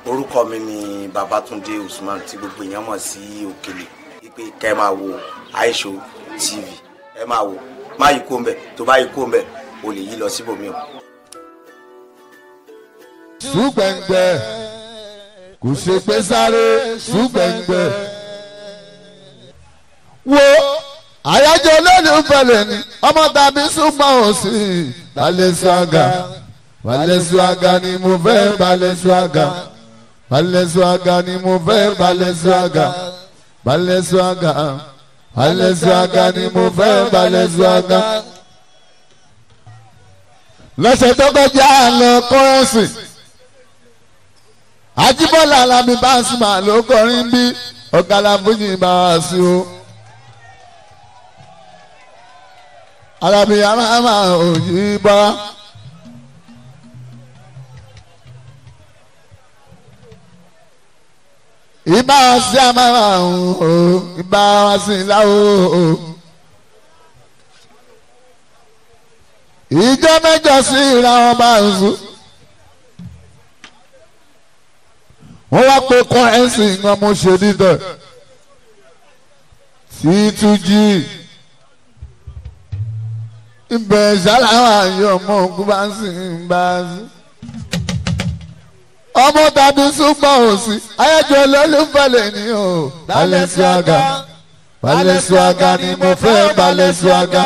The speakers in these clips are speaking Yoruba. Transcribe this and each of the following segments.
orúkọ mi ni babatunde usman tí gbogbo èèyàn mọ̀ sí òkèlè wípé kẹ́ ẹ máa wo aisho tv ẹ máa wo má yí kó ń bẹ̀ tó bá yí kó ń bẹ̀ o lè yí lọ síbòmí o. ṣùgbẹ́ngbẹ́ kò ṣe pé sáré ṣùgbẹ́ngbẹ́. wo àyájọ́ olólùfẹ́lẹ̀ ni ọmọ tàbí ṣùgbọ́n ò sí balẹ̀-swaga balẹ̀-swaga ni mo fẹ́ balẹ̀-swaga balẹ̀-swaga ni mo fẹ́ balẹ̀-swaga balẹ̀-swaga balẹ̀-swaga ni mo fẹ́ balẹ̀-swaga. lọ́sẹ̀ tó kọjá lọ kọ́rẹ́sì ajíbọ́lá alábí báṣìmá ló kọrin bí ọ̀kadà fújì bá wá sí o. alábí amáhàmá òyì bọ́. ìbá wa sí amáhàmá o ìbá wa sí láwo o. ìjọ mẹ́jọ sí ìlànà bá ń sùn. wọ́n wá pé kọ́rẹ́nsì nǹkan mo ṣe dídọ̀ sí tújì ibẹ̀ ṣáláwá yọ ọmọ ogun bá ń sìn bá ń sìn. ọmọ tàbí súpọ̀ òsì ayájọ́ olólùfẹ́lẹ̀ ni o Balenciaga Balenciaga ni mo fẹ́ Balenciaga.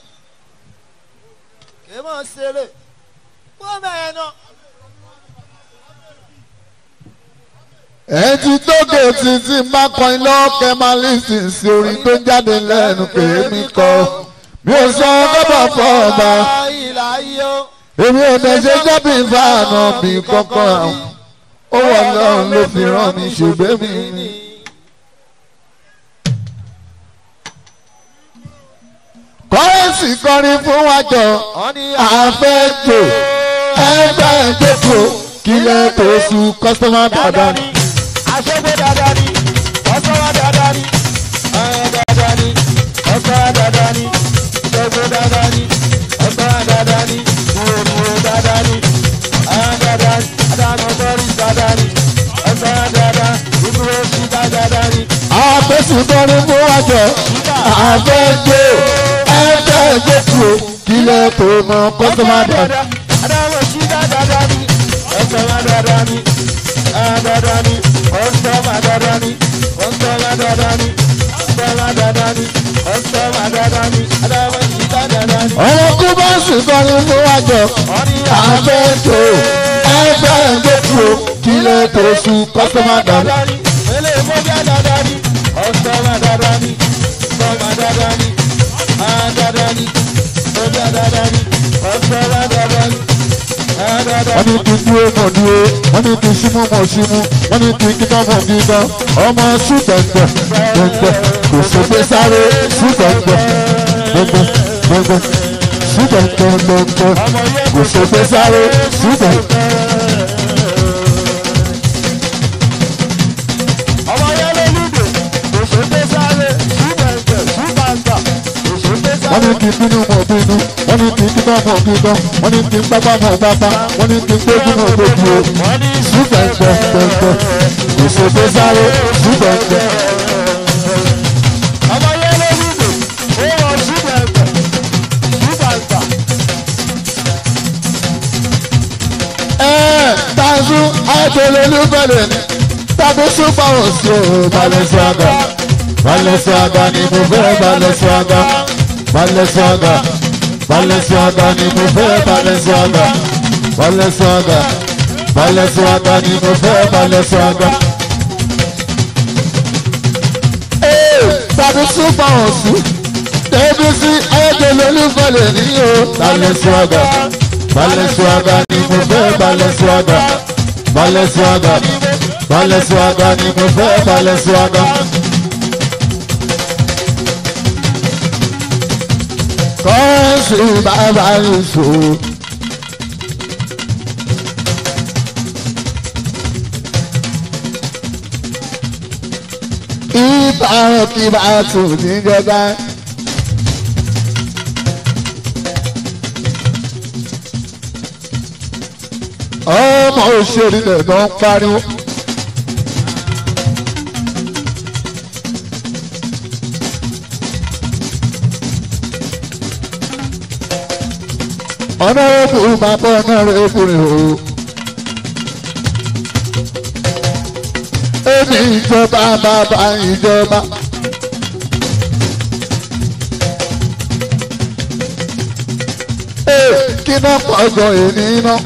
èèmọ̀ ṣeré wọ́n bẹ̀rẹ̀ náà. ẹ̀ẹ́dì tóge títí má kọrin lọ́kẹ́ máa lísìn sí orin tó jáde lẹ́nu pé mi kọ́ mi ò sọ gọ́bà fọ́ ọba èmi ò tẹ̀sẹ̀ jábì fáànà bí kọ́kọ́ àwọn ó wà lọ́run ló fi rán mi ṣùgbẹ́ mi ni. kọ́rẹ́nsì kọrin fún wájọ àfẹ́jọ ẹgbẹ́ ìjókòó kílẹ̀ tó sùn kọ́sọ́mà dáadáa ni. àṣegbè dáadáa ni ọ̀sọ́wá dáadáa ni ọ̀rẹ́ dáadáa ni ọ̀sọ́wá dáadáa ni ṣẹ́gbè dáadáa ni ọ̀sọ́wá dáadáa ni ìwòrìwò dáadáa ni ọ̀rẹ́ dáadáa ni adáná sọ́rí dáadáa ni ọ̀sọ́wá dáadáa ìdúró sí dáadáa ni. àfẹ́sùn kọrin fún wájọ àfẹ́jọ ẹgbẹ́ ìjókòó kílẹ̀ tó mọ kọ́sọ́mà dáadáa. adáná sí dáadáa ni ọ̀sọ́wá dáadáa ni dáadáa ni ọ̀sọ́wá dáadáa ni ọ̀sọ́wá dáadáa ni ọ̀sọ́wá dáadáa ni ọ̀sọ́wá dáadáa ni adáná sí dáadáa ni. ọ̀rọ̀ kú bá sùn kọrin fún wájọ àfẹ́jọ ẹgbẹ́ ìjókòó kílẹ̀ tó sùn kọ́sọ́mà dáadáa. wọ́n ní kí n dúró mọ̀ dúró wọ́n ní kí n símú mọ̀ símú wọ́n ní kí n kíkọ́ mọ̀ kíkọ́ ọmọ ṣùgbẹ́ngbẹ́ gbẹ́ngbẹ́ kò sófin sáré ṣùgbẹ́ngbẹ́ gbẹ́ngbẹ́ gbẹ́ngbẹ́ ṣùgbẹ́ngbẹ́ gbẹ́ngbẹ́ kò sófin sáré ṣùgbẹ́ngbẹ́. wọ́n ní kí n bínú mọ̀ bínú wọ́n ní kí n kíkọ́ mọ̀ kíkọ́ wọ́n ní kí n pápá mọ̀ pápá wọ́n ní kí n gbójú mọ̀ gbójú o ṣùgbẹ́ngbẹ́ gbẹ́ngbẹ́ kò sófin sáré ṣùgbẹ́ngbẹ́. tazu ayatollah ni tàbí super oṣù Balenciaga Balenciaga ni mo fẹ́ Balenciaga Balenciaga Balenciaga ni mo fẹ́ Balenciaga Balenciaga Balenciaga ni mo fẹ́ Balenciaga. tàbí super oṣù tẹ̀bí sí ayatollah ni o Balenciaga. Balenciaga ni mo fẹ́ Balenciaga Balenciaga Balenciaga ni mo fẹ́ Balenciaga. kọ́ọ̀sì bàbá ìṣó. ìbára kí bá tún níjọba. ọmọ òṣèré lẹ̀ ló ń pariwo ọ̀nà òkú bàbá ọ̀nà òkú rẹ̀ o. èmi ìjọba bàbá ìjọba. ee kí náà pọ̀jọ èmi náà.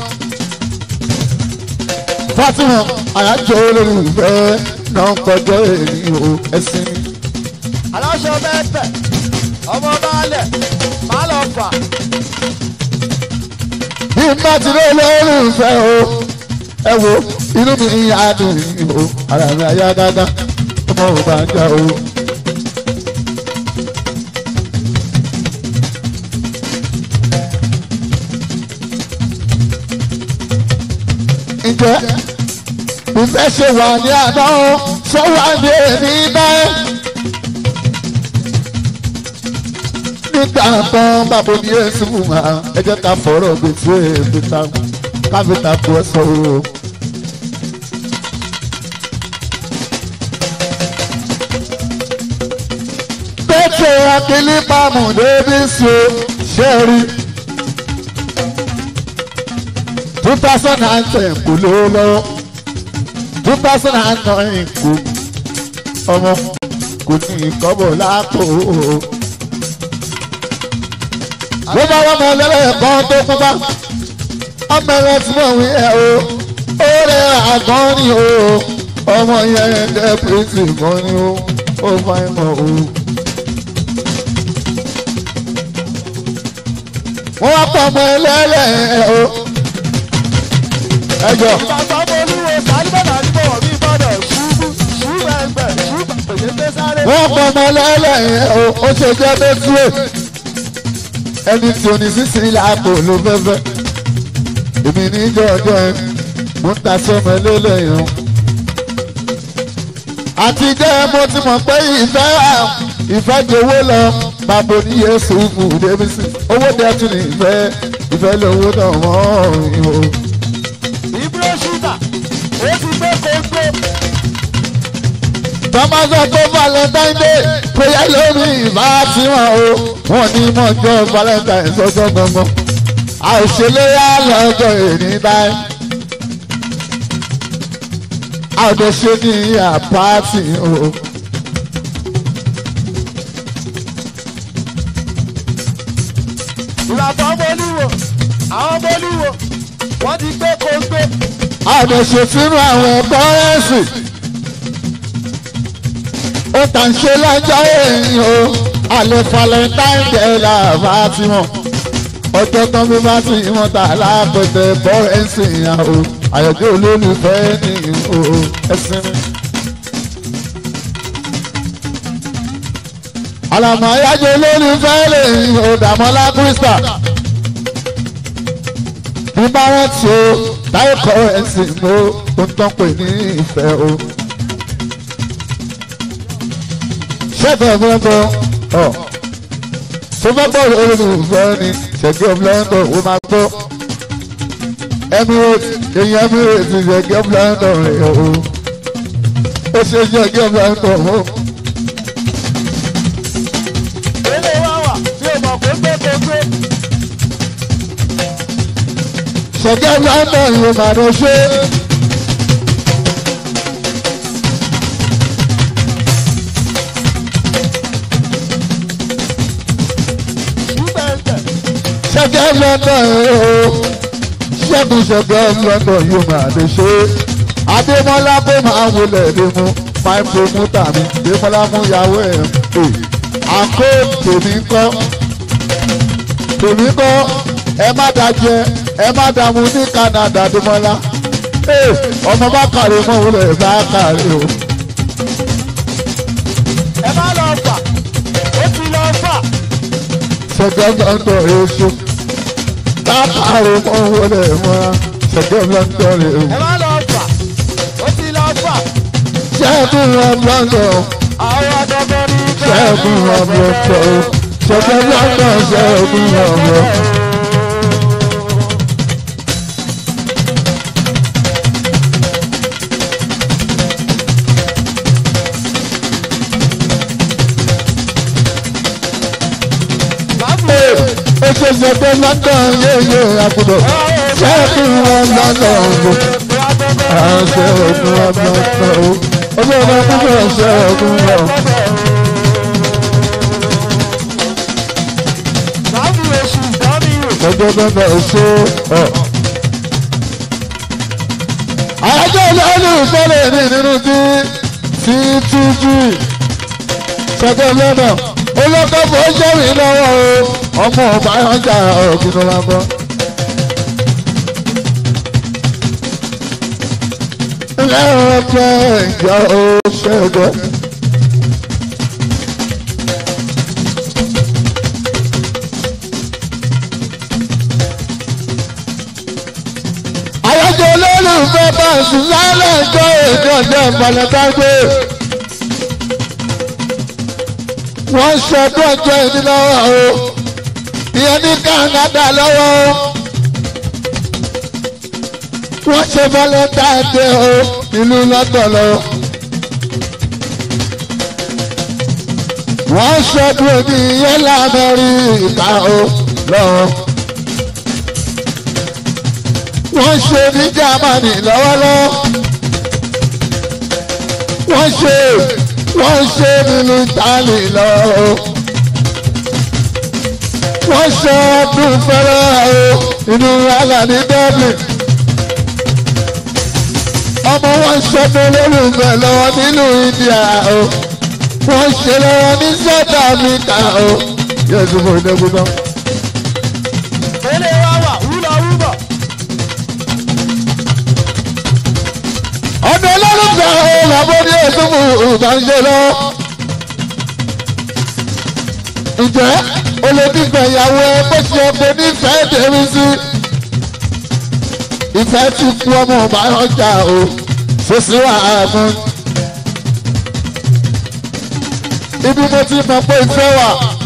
Fatima àyájọ́ olólùfẹ́ náà pọ̀jọ èmi o ẹ̀sìn mi. aláṣọ mẹ́tẹ̀ ọmọ baálẹ̀ má lọ fà bí n bá ti lé olólùfẹ́ o ẹ wo inú mi yá dùn yìí o ara mi àyá dáadáa ọmọ ò bá jà o. ǹjẹ́ ìfẹ́ ṣe wà ní àná sọ wà ní èmi báyìí. nígbà kan bàbá ní èsì fún wa ẹ jẹ́ ká fọ̀rọ̀ gbèsè èbìtà káfíńtà kú ẹ sọ̀rọ̀. pété akílí pàmò débi sí o ṣe rí. two thousand and ten kò lówó lọ́wọ́ two thousand and nine kò ọmọ kò ní ìkọ́bọ̀ lápò ló bá wọ́n mọ lẹ́lẹ́ kan tó kú bá ọmọ ẹ̀rọ tí mo wí ẹ̀ o ó rẹ̀ àgán ni o ọmọ yẹn dẹ́ pírísì kan ni o ó fa ìmọ̀ o. wọ́n wá pọ̀ ọmọ ẹlẹ́lẹ́ ẹ̀ o ẹjọ́ ìbàgbọ́ bolúwo sálíbọ̀dà níbọ̀ bí gbọ́dọ̀ ṣubú ṣúbẹ̀gbẹ̀ ṣúbẹ̀gbẹ̀ sáré. wọ́n pọ̀ ọmọ ẹlẹ́lẹ́ ẹ̀ o ó ṣe jẹ́ bẹ́túwèé ẹni tí o ní sísìn láàpò ló fẹ́fẹ́ èmi ní jọjọ ẹ mo ń ta sọmọ lélẹ́yìn àti jẹ́ mo ti mọ̀ pé ìfẹ́ ìfẹ́ di owó lọ bàbá ní yéésù fún débísì owó dẹ́tù ní ìfẹ́ ìfẹ́ lówó náà wọ́n ìwò. ìbúrò ṣúgà ó ti gbé kóńgó. tọ́mọ́sọ tó valentine day péye lórí ìbá tí wọ́n o wọ́n ní mọ́jọ́ valentine sọ́jọ́ gbọ́ngbọ́n àìṣèléyà lọ́jọ́ èní báyìí àdéṣe ní àpáàtì o. ìbàgbọ́ bolúwo àwọn bolúwo wọ́n ti gbé kóńgó. àdéṣe sínú àwọn kọ́rẹ́nsì ó tàn ṣe lọ́jọ́ èyí o àlẹ́ valentine day làbá tí wọ́n ọjọ́ tán bí bá ti wọ́n ta lápẹ̀tẹ̀ kọ́rẹ́nsì yẹn o àyọ̀dé olólùfẹ́ ní o ẹ̀sìn mi. àlàmọ́ ayájọ́ olólùfẹ́ lè o dàmọ́lá krista bí bá wọ́n ti o táyé kọ́rẹ́nsì mo ń tán pè ní ìfẹ́ o. ṣẹ́gun ọ̀gbọ́n ọ̀ tó bá gbọ́ olùfẹ́ ni ṣẹ̀gẹ́ ọ̀bùlọ́ńdọ̀ ó máa gbọ́ Emirates èyí Emirates ṣẹ̀gẹ́ ọ̀bùlọ́ńdọ̀ rẹ̀ o ó ṣe ṣẹ̀gẹ́ ọ̀bùlọ́ńdọ̀ o. ilé wa wà tí o mọ̀ pé gbé kóńgó. ṣẹ̀gẹ́ ọ̀bùlọ́ńdọ̀ yìí ó máa lọ ṣe. ṣúbẹ̀gbẹ̀ ṣẹ̀gẹ́ ọ̀bùlọ́ńdọ̀ yìí o ṣẹ́gun ṣẹ̀gẹ́ ọ̀bùlọ́ńdọ̀ yìí ó máa lọ ṣe. Adémọ́lá kó máa wọlé ní mu máa promoter mi Adémọ́lá mú ìyàwó ẹ̀ pè àkó tèmi kọ́ tèmi kọ́ ẹ má dájẹ́ ẹ má dààmú ní Canada Adémọ́lá ee ọmọ bá kàrí mọ́ wọlé bá kàrí o ẹ má lọ fà ó ti lọ fà. ṣẹ̀gẹ́ ọ̀dọ̀ èso bá kàrí mọ́ wọlé mọ́ ṣẹ̀gẹ́ ọ̀dọ̀ èso ẹ má lọ fà ó ti lọ fà. ṣẹ́gun ọ̀dọ̀ àwọn ọ̀dọ́gbọ́n ní ṣẹ́gun ọ̀dọ̀ ṣẹ̀gẹ́ ọ̀dọ̀ ṣẹ́gun ọ̀dọ̀. Báwo ó ṣe ṣe pé london yéye àbúrò ṣé kí wọ́n london gbò àṣẹ ògùn ọmọ ọ̀tọ̀ o olóòrò púpọ̀ ṣe ògùn ọ̀. gbogbo gbogbo ṣe ọ̀. àyájọ́ olóòlù fẹ́lẹ̀ ní nínú tí tí tújú ṣẹ́gbẹ́ lọ́nà olókòfò ṣẹ́rì lọ́wọ́ o ọmọ ọba ọjà òkìnnú wa bọ́. ilé ọjọ́ ìjọ òṣèlú. àyájọ́ olólùfẹ́ bá sùn lálẹ́ ìjọ èdè ọ̀dẹ́ ìmọ̀lẹ́dágbé. wọ́n ṣọdún ọjọ́ ìdí lọ́wọ́ o ìyẹn ní Canada lọ́wọ́ o wọ́n ṣe valentine day o ìlú London lọ́wọ́ wọ́n ṣọdún òní ìyẹn lamẹ́ríkà o lọ́wọ́ wọ́n ṣe ní Germany lọ́wọ́lọ́wọ́ wọ́n ṣe wọ́n ṣe nínú Italy lọ́wọ́ wọ́n ṣe ọdún fẹ́rẹ́ o inú wàhálà ní Dublin ọmọ wọn ṣọdún lórúkọ lọ́wọ́ nínú India o wọ́n ṣe lọ́wọ́ ní South Africa o yóò tún fún ìdẹ́gbẹ́ náà. ọdún olólùfẹ́ ọ̀hún àbọ̀dé ẹ̀sùnmù ìbánṣẹ́ lọ. ǹjẹ́ olódìfẹ́ ìyàwó ẹ bó ṣe ọkọ nífẹ̀ẹ́ tèmi sí. ìfẹ́ ti kú ọmọ ọba ọjà o fòsí wà á fún. ibi mo ti mọ̀ pé ìfẹ́ wà.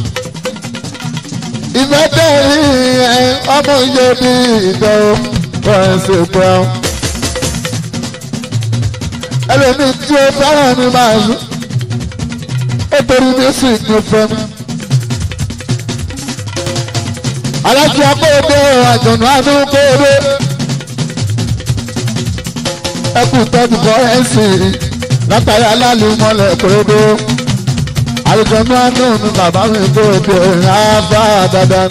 ìfẹ́ tẹ̀lé ẹ ọmọ ìyẹ́ bí ìtọ́ wọ́n ń ṣe pẹ́ ẹlòmíì tí ó fẹ́ràn mi máa ń nítorí music ló fẹ́ mi. alájí akóòdé àjọ̀nù adúgbòde ẹkù tọ́jú fọ́rẹ́ǹsì látàrí alálùmọ́lẹ̀ kúrédó àjọ̀nù adùn ní bàbá mi kóòdé ráfà dáadáa.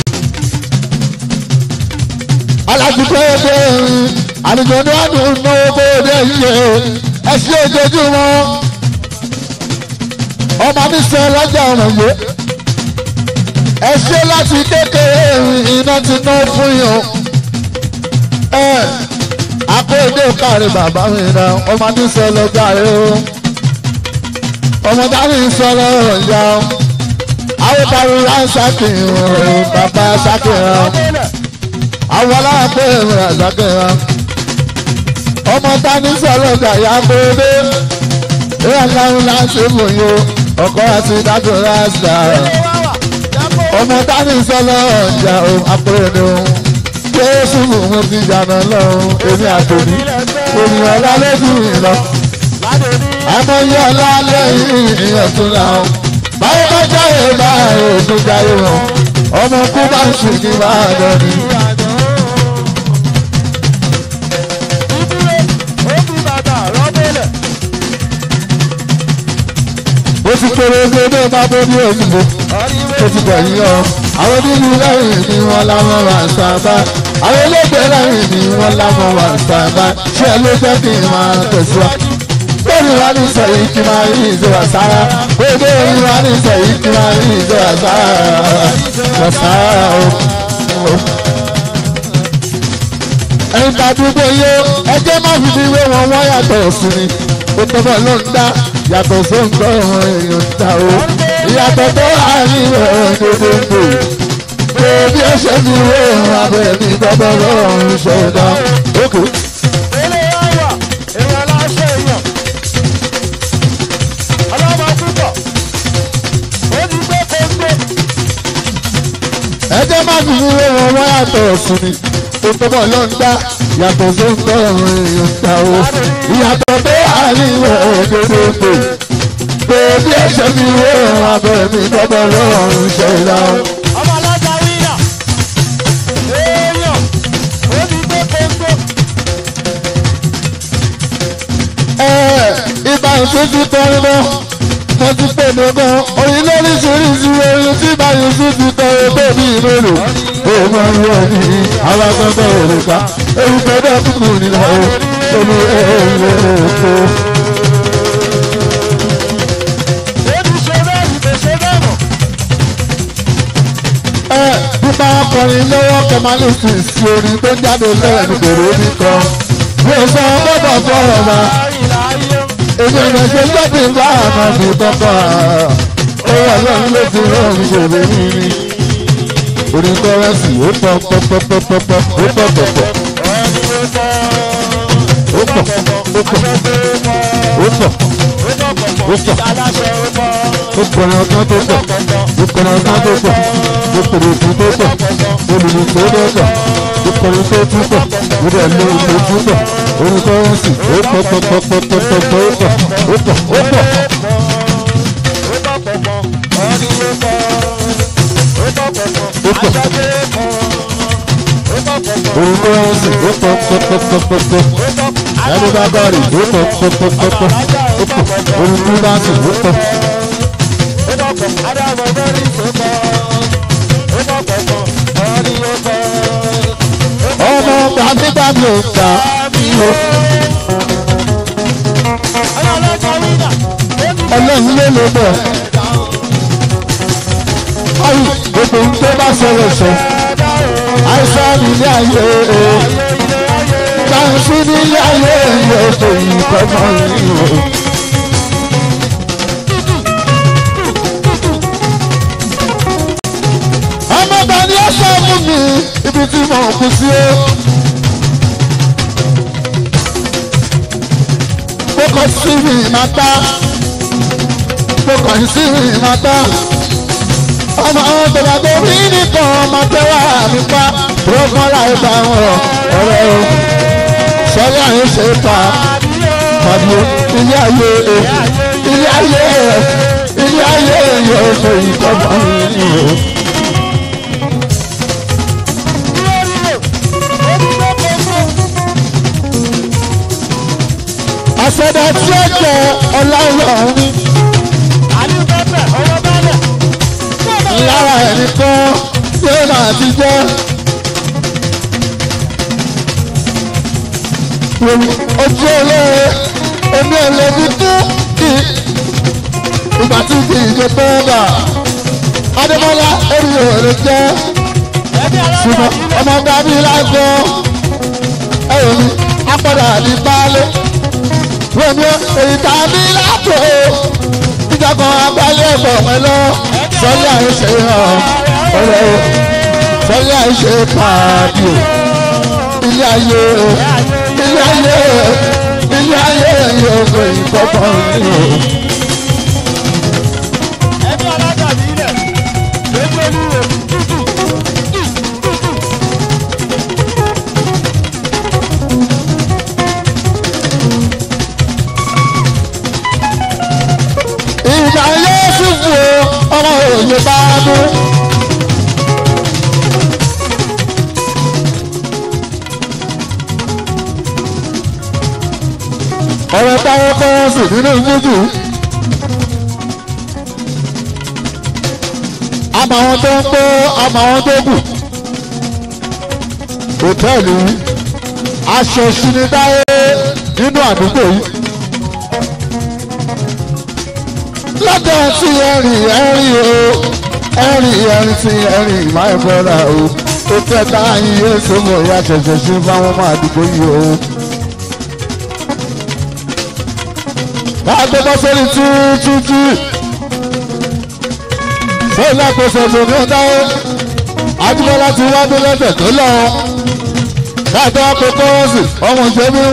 alájí kóòdé àjọ̀nù adùn náwó kóòdé yíyẹ ẹ ṣe ojoojúmọ́ ọmọ mi sọ lọ́jà ọ̀rọ̀ yìí ẹ ṣe láti kékeré iná ti ná fún yàn ẹ akóyèdè káre bàbá mi rà ọmọ mi sọ lọ́jà rẹ o ọmọ dání sọ lọ́rọ̀ ìyá o àwọn bàbá rà sákì rẹ bàbá sákì rẹ àwọn aláàbẹ̀ rẹ sákì rẹ ọmọ tani sọ̀rọ̀ gàyà kóde ìyá ńláńlá láti mòye ọkọ àti dájú rásítà ọmọ tani sọ̀rọ̀ ọjà àpẹẹrẹ jésù mo ti jànà lọ́run èmi àtòní ènìyàn lálẹ́jù mi lọ àmọ́yé ọlá lẹ́yìn ìyẹn tún náà báwo bá jáde báyìí òkú jáde wọn ọmọ kú bá ń sùn ní báyìí lọ́ni. ó ti kéré gbédé máa bó ní òyìnbó ó ti bẹ̀ yín ọ àwọn nínú lẹ́yìn ni wọ́n láwọn wà sábà àwọn elégbè lẹ́yìn ni wọ́n láwọn wà sábà ṣé ló jẹ́ kí n máa tẹ̀síwájú lórí wa ní sẹ́yìn kí n máa rí ìṣòwò sára gbogbo orí wa ní sẹ́yìn kí n máa rí ìṣòwò sára wà sára o. ẹ̀yin tàdúgbò yó ẹjẹ́ má fi fi wé wọn wọ́n yàtọ̀ sí ni ó tọ́bọ̀ ló ń dá yàtọ̀ sóńgbọ́ ọ̀hún èèyàn ta o ìyàtọ̀ tó wà ní ìrọ̀rùn gbogbo pé bí ó ṣe fi wé ọ̀hún abẹ́ mi tọ́bọ̀ lọ́rùn ṣẹ̀dá òkè. ẹjẹ́ má fi fi wé wọn wọ́n yàtọ̀ sí ni ó tọ́bọ̀ ló ń dá yàtọ̀ sóńgbọ́ ọ̀hún èèyàn ta o ìyàtọ̀ tó wà ní ìrọ̀rùn gbogbo pé bí ẹsẹ̀ mi wé ọ̀run abẹ́ mi gbọ́dọ̀ lọ́rùn ṣe lọ. ọmọ alága wíyà tún ti kọrin lọ mo ti pè mí gan orin lóríṣiríṣi orin tí báyìí tún ti kọrin tó bí ìlú ó máa ń wọ ní alágbọ́dọ̀ òrùka ewu gbọ́dọ̀ kúkú nílò olú ẹ̀rọ èkó. ẹ nípa ọkùnrin lọ́wọ́ kẹmálísì sí orin tó jáde lẹ́nu kòrò ní kan mo sọ gbọ́dọ̀ fọ́rọ̀ ma èmi ò ṣe lọ́bì bá àmọ́ fi kọ́kọ́ ó wà lọ́run ló ti rán mi ṣòro mi ni orin kọ́rẹ́sì ó pọ̀ pọ̀ pọ̀ pọ̀ pọ̀ pọ̀ ó pọ̀ pọ̀ pọ̀ ó pọ̀ ó pọ̀ ó pọ̀ ó pọ̀ ó kọrin ọgbọ́n tó pọ̀ ó kọrin ọgbọ́n tó pọ̀ ó kọrin òkú tó pọ̀ olùlùkọ́ tó pọ̀ ó kọrin tó tún pọ̀ ó dẹ̀ lé ìlú tún pọ̀ orin kọ́rẹ́sì ó pọ̀ pọ̀ pọ̀ pọ̀ pọ̀ pọ̀ pọ̀ ó pọ̀ ó pọ̀ ó pọ̀. orin kọ́rẹ́sì ó pọ̀ pọ̀ pọ̀ pọ̀ pọ̀ pọ̀ ẹni bá bọ̀rì ó pọ̀ pọ̀ pọ̀ pọ̀ pọ̀ ó pọ̀ orin kúrúbásì ó pọ̀. ọmọ gbàgbégbàgbé ò gbà mí o. ọlọ́run ló lè bọ̀. ọyìn gbogbo ohun tó bá sọ̀rọ̀ sọ. àìsàn ilé ayé o. Báńsí nílé ayé yóò tó yìí kọ́mọ yìí o. ọmọ bá ní ọ̀sán fún mi ibi tí mo kù sí o. mo kàn sí mi máa tá mo kàn sí mi máa tá ọmọ ọ̀dọ̀dọ̀ tó rí nìkan ọmọ tẹ́wà mi pa rọ́gbọ́n láì bá wọn ọ̀rẹ́ o sọ́rí àyè ṣe pa pàdé ilé ayé ilé ayé ilé ayé yóò ṣe ìkọ́mọ mi o. àṣẹdá tí ó jẹ ọlọ́run lára ẹnìkan tí ó máa ti jẹ́ ojú olóore omi ẹlẹ́bí tó kì í ìgbà tí kì í ṣe bọ́ọ̀dà adébọ́lá orí òòrè jẹ́ ṣùgbọ́n ọmọ dábí lágbo ẹ̀rọ mi apọ̀dà ní baálé wọ́n èyí tá a ní lápò ìjọkan abálé ẹ̀bọ̀ pẹ̀lú sọ́lé àìṣe hàn ọ̀rẹ́ o sọ́lé àìṣe pàdé o ilé ayé o ilé ayé o ilé ayé yóò gbé ìkọ́kọ́ ní o. ìgbà yóò sì fò ọmọ òye bá dún. ọ̀rọ̀ táwọn kọ́ sí nínú jújù. àmọ́ àwọn tó ń kó àmọ́ àwọn tó kù. hòtẹ́ẹ̀lì aṣọ ìṣinidáyé nínú àdúgbò yìí. lọ́dọ̀ tí ẹ̀rìn ẹ̀rìn o ẹ̀rìn ẹ̀rìn tí ẹ̀rìn my brother o ó tẹ́ta iye sọ́mọ ìyá ṣẹ̀ṣẹ̀ ṣe fáwọn ọmọ àdúgbò yìí o. káàgbé bọ́ sórí túútúútú sórí àkóso ìṣòro dáwọ́ adúgbòlá ti wá dé lọ́sẹ̀ tó lọ káàgbé àkókò ọ̀sì ọmọ ìṣẹ́bí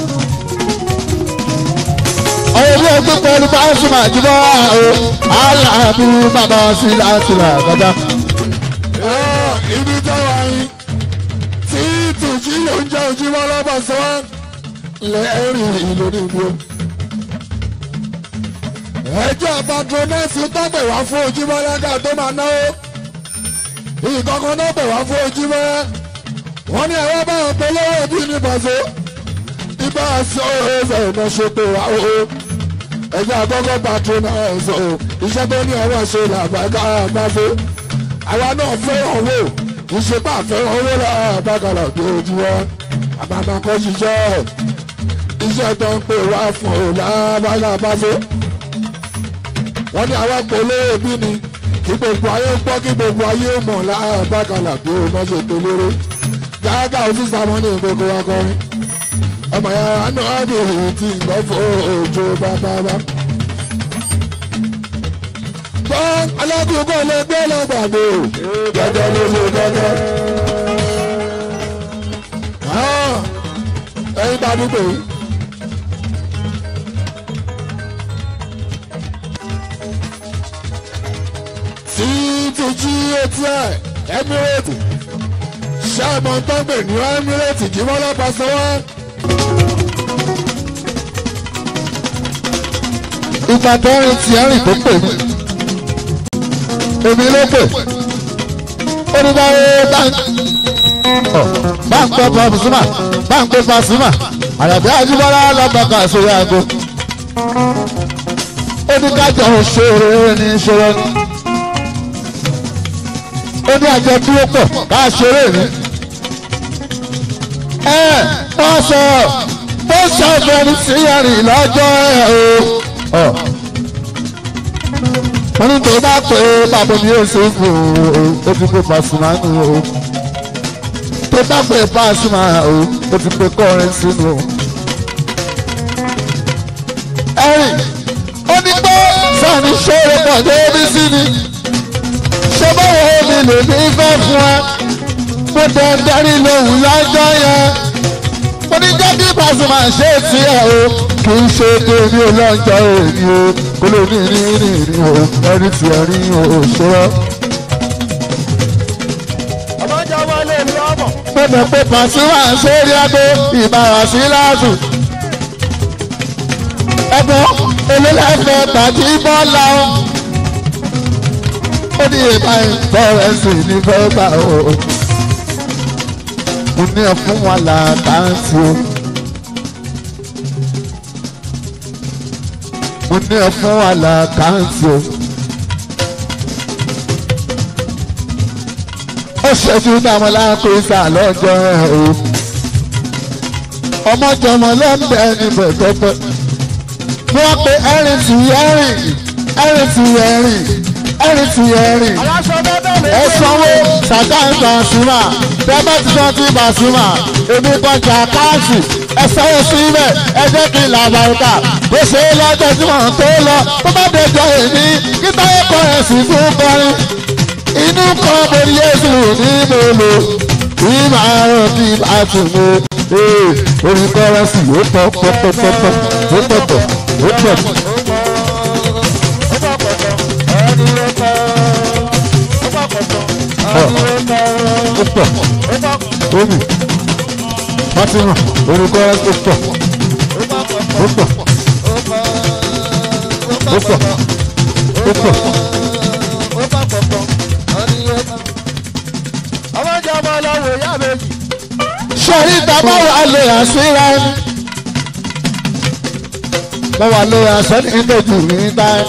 ọ̀rọ̀ ilé ẹgbẹ́ pẹ̀lú báńsì máa jùlọ o aláàbí bàbá sí láti rà kọjá. ibi tó wà yín tí tùjí ló ń jẹ́ ojúmọ́ lọ́bọ̀ sọ́wọ́ lẹ́rìn ìlú nìbò. ẹjọ́ patronẹ́sì tó pè wá fún ojúmọ́ lẹ́gà tó máa náwó ìkọ̀kan náà pè wá fún ojúmọ́ wọ́n ní ẹ̀rọ bá wọn polówó bí ní bàṣọ ibà sọ ẹsẹ̀ iná ṣe pé wá o ẹgbẹ́ àkọ́kọ́ patronize o iṣẹ́ tó ní ọwọ́ ṣe làbàkà àgbàfẹ́ àwa náà fẹ́ràn owó iṣẹ́ bá fẹ́ràn owó làbàkàlà tó ojú wa àbàbà kọ́ ṣiṣẹ́ iṣẹ́ tó ń pè wá fún o làbàkà àgbàfẹ́ wọ́n ní àwa polówó bí ni kí gbogbo ayé gbọ́ kí gbogbo ayé mọ̀ làbàkàlà tó o má ṣe tó lérò gàgà òfìsà mọ́ ní gbogbo wa kọrin ọmọ yàrá náà ní èyí tí ìgbọ́ fún òjò bàbá bá. gbọ́ alágùn kò lè gbé lọ́gbàdo gẹ́gẹ́ ló ṣe gẹ́gẹ́. ẹyin bá dúpẹ́ yìí. tí ti jí etí ẹ̀ Emirate ṣé ọmọ tó ń gbè ní Emirate jí wọ́n lọ́pàá sanwó. ìgbà tó ń ti ẹ̀rìn tó pè mí èmi ló pè oníbàárẹ̀ báńkì pàṣímà báńkì pàṣímà àyàbí àjùmọ́lá lọ́gbàkà sórí aago oníkájọ òṣèré ní ìṣòro ni ó ní àjọ dúró pọ̀ ká ṣeré ní. ẹ wọ́n sọ bó ṣàfẹ́ni sí ẹ̀rìn lọ́jọ́ ẹ̀ o wọ́n ní tó bá pé bàbá mi yóò ṣe fún o ó ti pé Pasuma nù o tó bá pé Pasuma o ó ti pé kọrin sínú o. ẹ̀rìn ó ní pé sani ṣòro pọ̀ débi sí ni ṣé báwo mi lè ní fẹ́ fún ẹ mo tẹ̀ ń darí lóhùn lọ́jọ́ yẹn mo ní jẹ́ kí Pasuma ṣe tiẹ̀ o kì í ṣe tèmi ò lọ́jọ́ èmi o kó lè ní ní ní ní o ẹni tí ẹ rí o ṣọ́rọ́. ọmọdé wọlé ní ọmọ. mo mọ̀ pé Pasuma ń sórí agbó ìbára sí láàtù. ẹ̀gbọ́n olólùfẹ́ tàbí bọ́lá o. ó ní ìbá ìfọ̀rẹ́sì ní fẹ́ bá o. mo ní ẹ fún wa làtàǹtì o. mo ní ẹ fún wa làtàǹtì o. ó ṣẹ́jú dáwọn lákòóso àlọ́jọ́ ẹ̀ o. ọmọjọmọ ló ń bẹ níbẹ̀ pẹ́pẹ́. wọ́n pe ẹ̀rìn tì ẹ̀rìn ẹ̀rìn tì ẹ̀rìn ẹ̀rìn tì ẹ̀rìn. aláṣọ bẹ́ẹ̀ lè ẹ sanwó sàtáì Pasuma tẹ́bẹ́ ti sọ ti Pasuma èmi kọjá káàsì ẹ sanwó síbẹ̀ ẹ jẹ́ kí n là bàrúkà bó ṣe é lọ́jọ́ tí wọ́n tó lọ tó bá dẹjọ́ èmi kí táyé kọ ẹ̀sìn fún kọrin inú kan mo ní Jésù ní mo lò ìmọ̀ àrùn tí a tún mú orí kọ́rẹ́sì ó pọ̀ pọ̀ pọ̀ pọ̀ pọ̀ ó pọ̀ pọ̀ ó pọ̀ pọ̀. ó pọ̀ omi fatima orúkọ ó pọ̀ ó pọ̀ ó pọ̀ ó pọ̀ ọmọdé ọmọ ọlọ́wọ́ ìyá méjì. sọ̀rí ìtàbá wà lè àṣírà ẹni mo wà lè àṣẹ ní ìdòjù ní táyé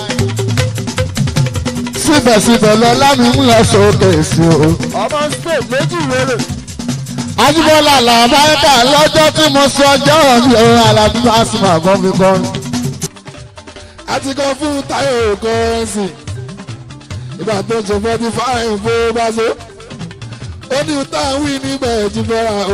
síbẹ̀síbẹ̀ lọ lámì ń lọ sókè sí o. ọmọ spain méjì wéré. Ajíbọ́lá làbáyéká lọ́jọ́ tí mo sọ ọjọ́ mi ò Alábí Pasuma gan fi kọrin. a ti kọ́ fún Táyọ̀ kọ́rẹ́nsì ìgbà tó ṣe fọ́tí fáìn fún báṣọ ó ní táwọn wí nígbà ẹ̀jú fẹ́ra o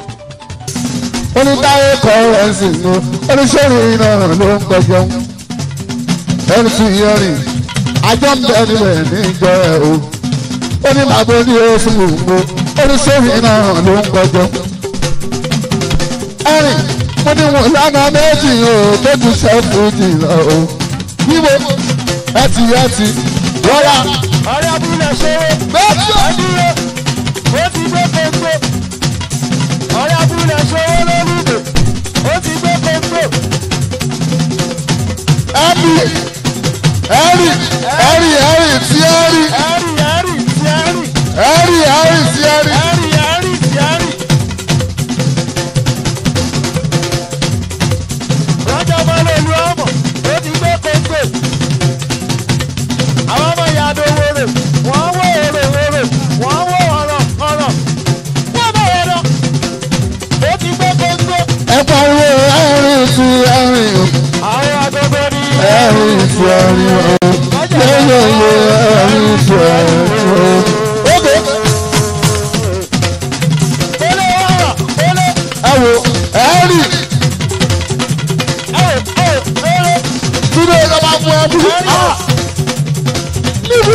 Onítáyé kọ́rẹ́nsì ni oníṣòrin náà ló ń gbẹjọ́. Ẹni tí yẹn rìn àjọ ń bẹ níbẹ̀ níjọ ẹ̀ o. Ó ní màá bó ní oṣù gbogbo oníṣòrin náà ló ń gbẹjọ́. Ẹ̀rìn mo ní wọn lánàá méjì o tó ju sẹ́fù jìnnà o. Yíbo ẹtì ẹtì wọ́lá. ọ̀rẹ́ abúlé ṣòro. adúró ó ti gbé kóńgó. ọ̀rẹ́ abúlé ṣòro lórúkọ. ó ti gbé kóńgó. Ẹ̀rì ẹ̀rì ẹ̀rì ẹ̀rì tí ẹ̀rì ẹ̀rì ẹ̀rì ti ẹ̀rì. ẹ̀rì ẹ̀rì tí ẹ̀rì. ẹ̀rì ẹ̀rì ti ẹ̀rì. lọ́jọ́ bá lè lu ọmọ. ó ti gbé ẹ̀rì túnde ló máa mú ẹ bí. níbi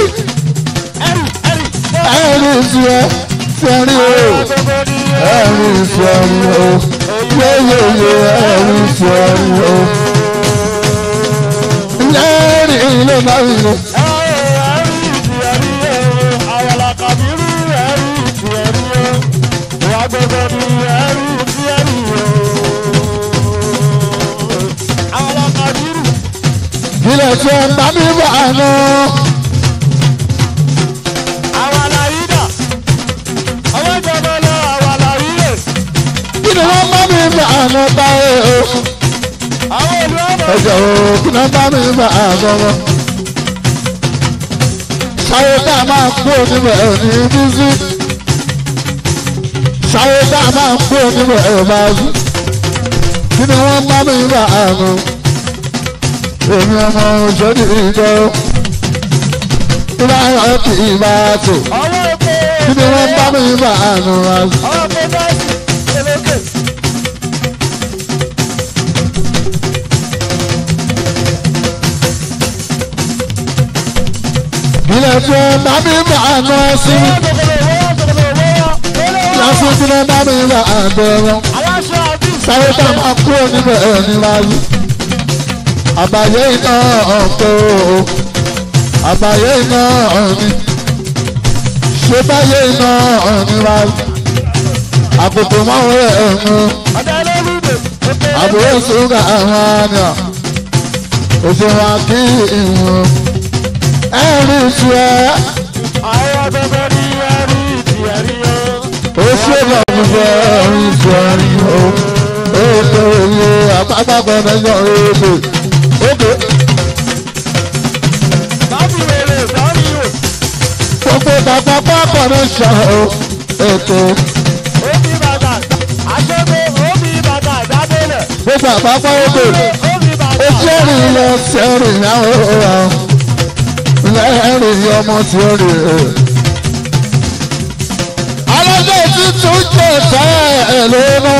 ẹ̀rì ìṣúra fẹ́rí o ẹ̀rì ìṣẹ́rí o yéyéyé ẹ̀rì ìṣẹ́rí o. lẹ́rì ilé máa ń lò. ilẹ̀ tí ẹ bá mi bá a nù. kí ni wọ́n bá mi bá a nù báyìí o. ẹ̀jẹ̀ o kí ni wọ́n bá mi bá a nù wọn. sáyé tá a máa kú onímọ̀ ẹ̀ ní bísí. sáyé tá a máa kú onímọ̀ ẹ̀ máa bú. kí ni wọ́n bá mi bá a nù. èmi ọmọ òṣèlú ìjọ. ìbá yọ̀ kì í bá a tò. kí ni wọ́n bá mi bá a nù wá. ilẹ̀ tí ẹ bá mi bá a nù ẹ sí. lásìkò tí ẹ bá mi bá a bẹ̀rẹ̀. sáré tá a máa kúrò níbẹ̀ ẹ̀ ní láyé. àbàyè iná ọ̀pọ̀ o àbàyè iná ọ̀ni ṣé báyé iná ọ̀ni láyé. àkókò máa ń rẹ̀ ẹ̀mú àbúrò sùúrù àwọn àná òṣèwà kí ìwọ̀n ẹ̀rí tu ẹ̀ ó ṣe lọ́mùfẹ́ ẹ̀rí tu ẹ̀rí o ètò òye àpapọ̀ mẹ́jọ èdè òkè gbogbo bàbá pápọ̀ ní sọ o ètò gbogbo àpapọ̀ èdè ó jẹ́rìí lọ sẹ́rìn náà ó rà lẹ́rìn ọmọ tí ó rè é. alájọ tuntun jẹ tẹ́ ẹ lónà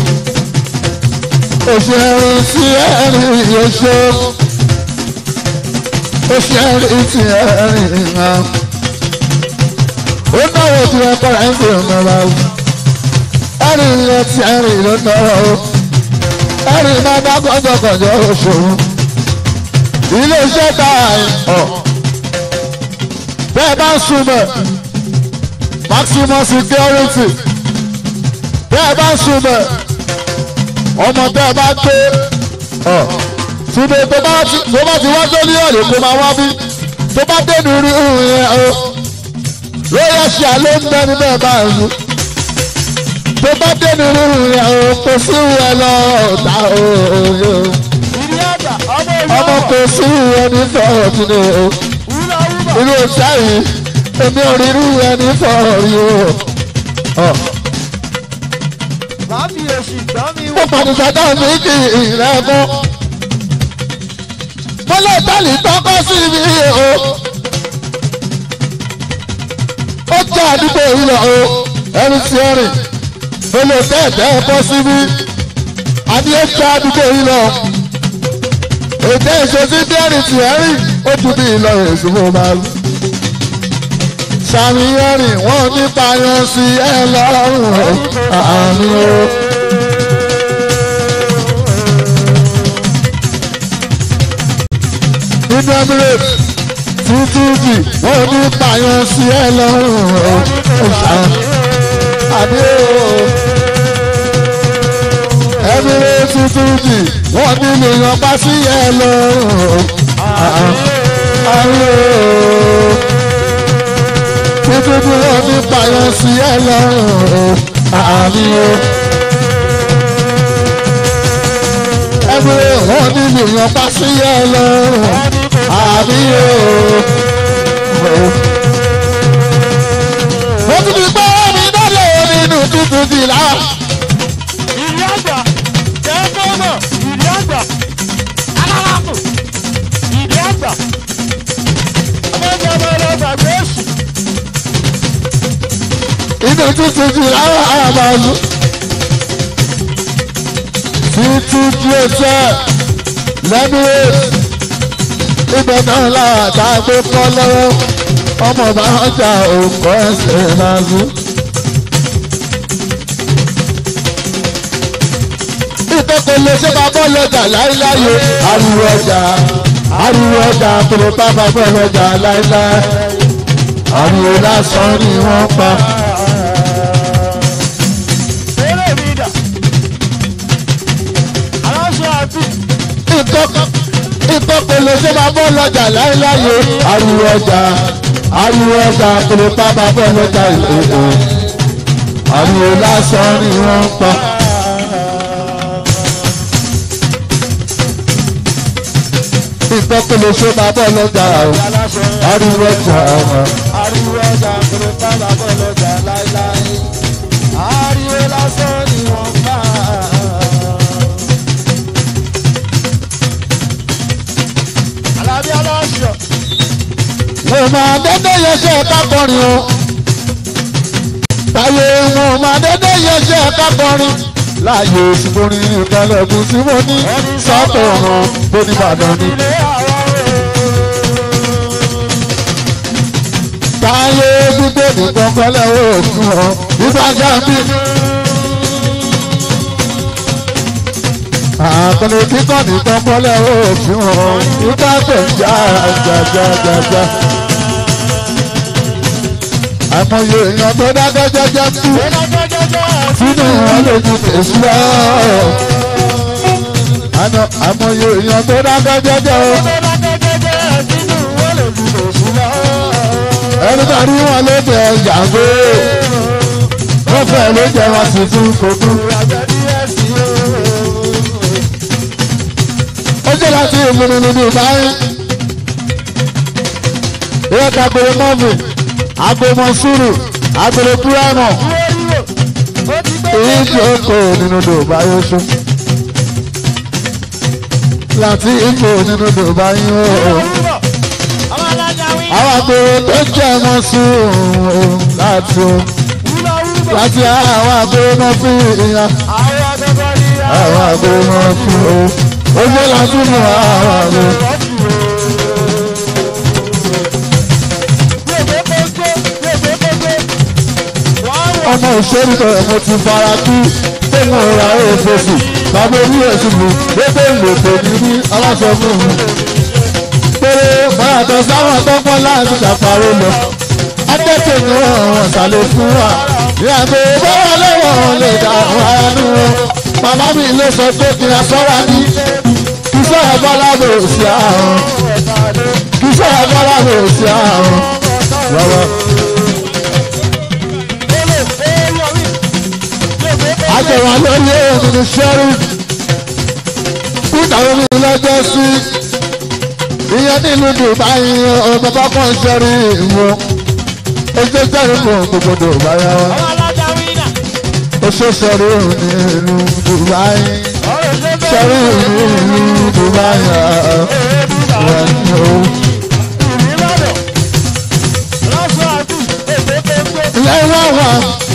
òṣèré sí ẹ̀rìn yóò òṣèré sí ẹ̀rìn náà ó náwó tí ẹ kọ́ ẹ̀ ń fi ọ̀nà wa o ẹ̀rìn yẹn ti ẹ̀rìn ló náwó o ẹ̀rìn máa bá kọjọkọjọ òṣòro ilé iṣẹ́ tá a ọ̀ bẹ́ẹ̀ bá ń sunbẹ̀ maximum security bẹ́ẹ̀ bá ń sunbẹ̀ ọmọ tẹ́ ẹ bá gbé ọ̀ sunbẹ̀ tó bá ti tó bá ti wá tó ní ọ̀lẹ́ kó máa wá bí tó bá dénú rí ìhùn yẹn o lóyè ṣe àlọ́ ń bẹ́ni bẹ́ẹ̀ bá ń lu tó bá dénú rí ìhùn yẹn o kò sí ìwé lọ ọ̀tá o ọmọ kò sí ìwé ní fọ́ọ̀rọ̀ tí ni o irú ọ̀sẹ̀ yìí èmi ò rí irú ẹni fọ́ọ̀rọ̀ rí o. mo pàdùsọ̀ náà ní kí ìrẹ́ mọ́. mo lè tẹ́lẹ̀ tọ́kọ́ sí mi o. ó jẹ́ àdúgbò yìí lọ o ẹni tí ó rìn. mo lè tẹ́ẹ̀tẹ́ ẹ̀kọ́ sí mi. àní ó jẹ́ àdúgbò yìí lọ. èdè ìṣesí bí ẹni tí ẹ rìn ó tún bí ìlọrin èsì mo máa lù. sàmìyànrìn wọn nípa yan sí ẹ lọ́rùn àmì o. nínú emirate títújì wọn nípa yan sí ẹ lọ́rùn àmì o. emirate títújì wọn nílò yan pa sí ẹ lọ́rùn àmì o títí wọn ní payọ sí ẹ lọ́rùn àmì o. ẹgbẹ́ wọn ní lèèyàn pa sí ẹ lọ́rùn àmì o. mo ti di pé mi dálé nínú tútù di là. ìlú àgbà tẹ́gbọ́nà ìlú àgbà aláràkù ìlú àgbà ọmọdé ọmọ ọlọ́gbà gbèsè. inú tútù di là àmàlù. ní tújú ẹsẹ̀ lẹ́nu ibẹ̀ náà láàtà gbé kọ́ lọ́wọ́ ọmọ bá ọjà òkò ẹsẹ̀ máa gún. ìkókò lè ṣe máa bọ́ lọ́jà láíláyé ariwo ọjà ariwo ọjà kúrò bá máa bọ́ lọ́jà láíláyé ariwo lásán ni wọ́n pa. eré mi dà aláṣọ àti ìkókò lè ṣe máa bọ́ lọ́jà láíláyé ariwo ọjà ariwo ọjà kúrò bá máa bọ́ lọ́jà ìkókò ariwo lásán ni wọ́n pa. ìkókò lè ṣe máa bọ́ lọ́jà aláṣọ ariwo ọjà ariwo ọjà kúrò bàbá bọ̀ lọ́jà láíláí ariwo lásán ni wọ́n bá. alábí aláṣọ mo máa dédé yẹsẹ̀ kákọrin o táyé mo máa dédé yẹsẹ̀ kákọrin láàyè òṣùpọ̀rin ìkàlẹ̀kùn tí mo ní sọ́tọ̀ ọ̀ràn tó ní Ìbàdàn ni. ilé àwọn táyé gbígbé nìkan kọ́lẹ̀ òògùn ọ̀ nígbà jáde. àkọlẹ̀ kíkọ́ nìkan kọ́lẹ̀ òògùn ọ̀ nígbà tó ń já jájájájá. àmọye èèyàn tó dákẹ́ jẹ́jẹ́ kú sínú wọn lè ju tèṣù lọ. àná àmọye èèyàn tó dákẹ́ jẹ́jẹ́ o. ẹni bá rí wọn ló jẹ yàgò wọn fẹ́ ló jẹ wọn sì tún kojú. ó jẹ́ láti ìmúni nínú báyìí. ìyá kagolo mọ́fì agbomọ sùúrù agolo púrámọ̀ èyí tí ó kò nínú dòbá yóò ṣó. láti ìkò nínú dòbá yóò àwọn àgbèrè tó jẹ́ ọmọ sùúrù láti o láti àwọn àgbèrè náà fi ìyàn àwọn àgbèrè náà fi o ó jẹ́ láti mú àwọn àgbèrè. ọmọ ìṣẹ́rí bẹ̀rẹ̀ mo ti fara kí tẹ́wọ̀n ra èèfèsì bàbá orí ẹ̀sùn mi gbogbo ìlòpọ̀ ní ní aláṣọ fún mi. péré bàtà sáwọn tọ́pọ̀ láti ṣàparó lọ. akẹ́kọ̀ọ́ ni wọ́n wọ́n sàlẹ̀ fún wa. ìyàgbé bọ́wọ́ lẹ́wọ̀n lè dà wá nù wọn. màmá mi ló sọ pé kí a sọ́ra ní. kí sọ̀rọ̀ bọ́lá bò sí àrùn. kí sọ̀rọ̀ bọ́lá bò sí àrùn. lọ́wọ́. àjẹwà lórí èèyàn ní sẹ́rí kúta omi lọ́jọ́ sí ìyẹn nílùú dubai ọmọ bá kàn sẹ́rí ìwọ oṣù sẹ́rí fún gbogbo dubai wa oṣù sẹ́rí nílùú dubai sẹ́rí nílùú dubai wà ní o. lẹ́wọ̀n wà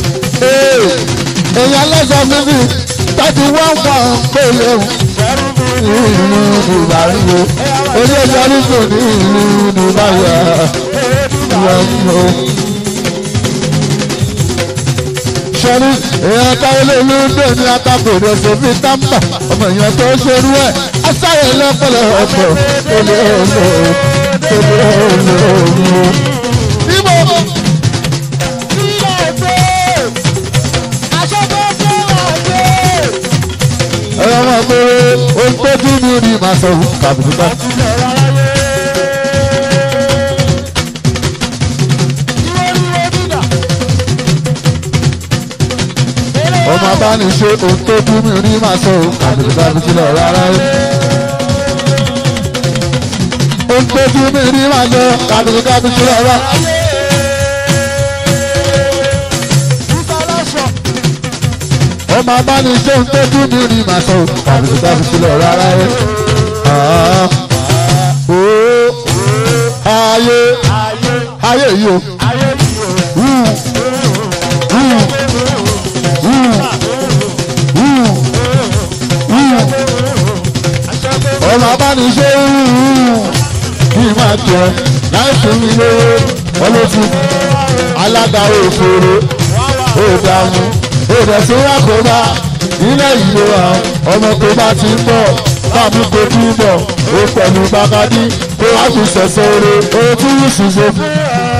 èèyàn lọ́sọ̀ mímí tọ́jú wọ́n wọ́n pé léwu ní ìlú Dubai wo orí ẹja rúgbò ní ìlú Dubai wọ́n o. sọ́rí èèyàn táwọn olóòlù dè ní atakòrò sófin támbà ọmọ èèyàn tó ṣerú ẹ̀ asáyè lọ́pọ̀lọ̀ ọ̀pọ̀ olè olè olè olè olè. Ibo ẹ̀rọ máa pé ohun tó dún ní orí màá sọ fún kàbùkà. ọmọ abániṣe ohun tó dún ní orí màá sọ fún kàbùkà bí sílẹ̀ rárá. ohun tó dún ní orí màá sọ kàbùkà bí sílẹ̀ rárá. ọmọ abániṣe ohun tó dún ní orí màá sọ fún kàbùkà bí sílẹ̀ rárá. ayé ayé yìí o. ọmọ abániṣe kí n máa jẹ láì fún mi lówó ọlọ́tún alága òṣèré ó dààmú ó dẹ̀ sí rákòbá ilẹ̀ ìlú wa ọmọ tó bá ti ń bọ̀ báàmú kò tí ń bọ̀ ó pẹ̀lú bàkàdí kó wá fi ṣẹ̀ṣẹ̀ oore oore tí yìí sì ṣe fún.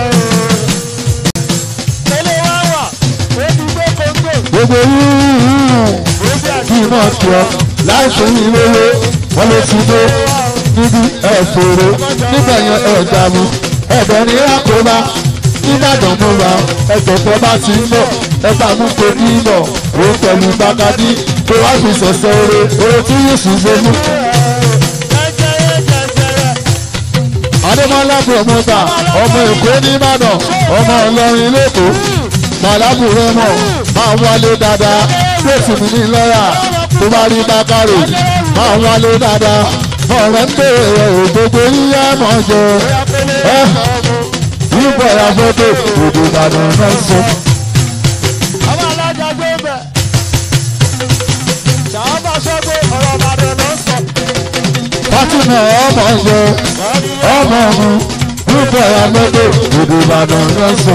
tẹ́lẹ̀ wá wà ó ti gbé kóńgò gbogbo yíyí kí n máa tọ́ láì fún mi lówó wọn ló ti dé níbi ẹ̀fọ́rọ́ nígbà yẹn ẹ̀dá mi ẹ̀bẹ̀ ní rákòbá nìbàdàn mo wà ẹ̀gbọ̀gbọ̀ bá ti ń bọ̀ ẹ̀bà mú kò ní bọ̀ ó pẹ̀lú bàkàdí kó wá fi ṣẹ̀ṣẹ̀ oore oore tí yìí sì ṣe fún. jẹjẹrẹ jẹjẹrẹ adémọlá promota ọmọ èkó nìbàdàn ọmọ ìlọrin lẹkọọ màlábù rẹmọ máa wálé dáadáa fèsì mi ní lọ́yà tó bá rí bákàrè máa wálé dáadáa ọ̀rẹ́ ń bèrè rẹ̀ ò gbogbo yíyá mọ̀ jẹ ẹ́ yíbọ̀ ya fọ́tò òdò ìbàdàn náà sọ. àwọn alájà gbé bẹ̀ ṣàwọn sọ́gbó ọ̀rọ̀ ìbàdàn ló ń sọ fátìmọ̀ ọmọ jẹ ọmọ mi yíbọ̀ ya fọ́tò òdò ìbàdàn náà sọ.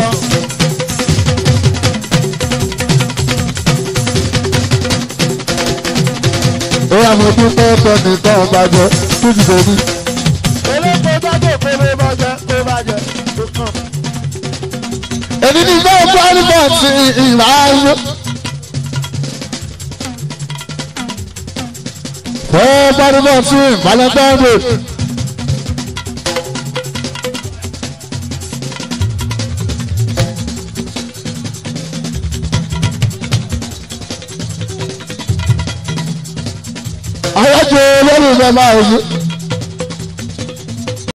Ìyá mo dúpẹ́ tọ́ni tán bàjẹ́ tó ti dòní. eléko jáde kórè bàjẹ́ kó bàjẹ́ tó kàn. Èmi ní bá pálífà ti ìlà ayé. Fẹ́ pálífà ti ìbálẹ́gbẹ́rẹ́. Ayájọ́ olórí ìfẹ́ máa ń yí.